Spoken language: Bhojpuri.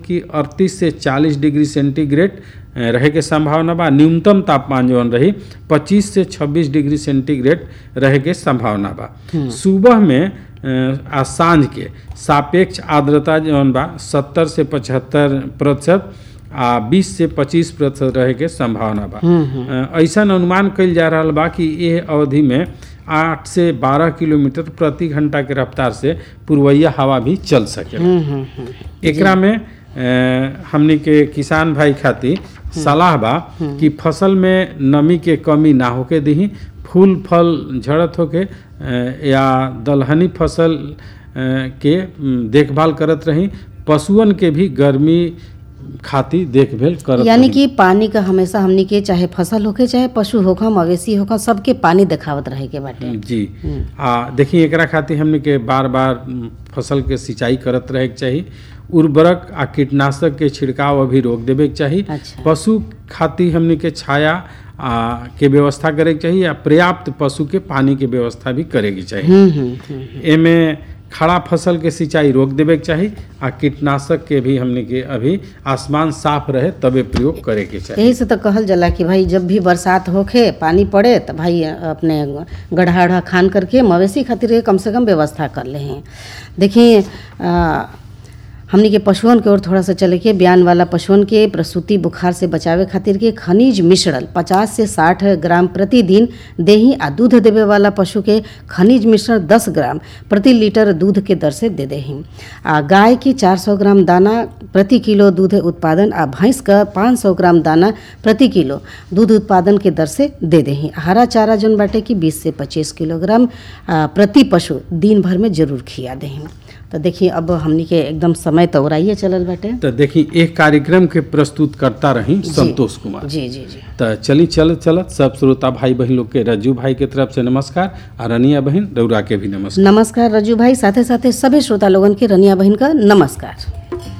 कि 38 से 40 डिग्री सेंटीग्रेड अ, रहे के संभावना बा न्यूनतम तापमान जौन रही 25 से 26 डिग्री सेंटीग्रेड रहे के संभावना बा सुबह में अ, आ साँझ के सापेक्ष आर्द्रता जौन बा 70 से 75 प्रतिशत आ 20 से 25 प्रतिशत रहे के संभावना बा अ, ऐसन अनुमान कइल जा रहल बा कि ये अवधि में 8 से 12 किलोमीटर प्रति घंटा के रफ्तार से पूर्वइया हवा भी चल सके हम्म, हम्म, हम्म। एकरा में अ, हमनी के किसान भाई खातिर सलाह बा कि फसल में नमी के कमी ना होके दही फूल फल झड़त होके अ, या दलहनी फसल अ, के म, देखभाल करत रही पशुअन के भी गर्मी खातिर देखभाल करत यानी रही। कि पानी का हमेशा हमनी के चाहे फसल होके चाहे पशु होखा मवेशी होखा सबके पानी देखावत रहे के बाटे जी आ देखिए एकरा खातिर हमने के बार बार म, फसल के सिंचाई करत रहे के चाही उर्वरक आ कीटनाशक के छिड़काव अभी रोक देवे के चाही अच्छा। पशु खातिर हमने के छाया आ के व्यवस्था करे के चाही आ पर्याप्त पशु के पानी के व्यवस्था भी करे के चाही हम्म, हम्म, हम्म। एमे खड़ा फसल के सिंचाई रोक देवे के चाही आ कीटनाशक के भी हमने के अभी आसमान साफ रहे तबे प्रयोग करे के चाही यही से तो कहल जाला कि भाई जब भी बरसात होखे पानी पड़े तो भाई अपने गड्ढा उढ़ा खान करके मवेशी खातिर के कम से कम व्यवस्था कर ले हैं देखिए आ, हमनी के पशुअन के ओर थोड़ा सा चले के बयान वाला पशुअन के प्रसूति बुखार से बचावे खातिर के खनिज मिश्रण 50 से 60 ग्राम प्रतिदिन देही आ दूध देवे वाला पशु के खनिज मिश्रण 10 ग्राम प्रति लीटर दूध के दर से दे देही आ गाय के 400 ग्राम दाना प्रति किलो दूध उत्पादन आ भैंस का 500 ग्राम दाना प्रति किलो दूध उत्पादन के दर से दे देही हरा चारा जौन बाटे कि 20 से 25 किलोग्राम आ, प्रति पशु दिन भर में जरूर खिया देही तो देखिए अब हमनी के एकदम समय तो ओराइए चलल बाटे तो देखी एक कार्यक्रम के प्रस्तुत करता रही संतोष कुमार जी जी जी तो चली चलत चलत सब श्रोता भाई बहन लोग के रज्जू भाई के तरफ से नमस्कार और रनिया बहन रौरा के भी नमस्कार नमस्कार रजू भाई साथे साथे सभी श्रोता लोगन के रनिया बहन का नमस्कार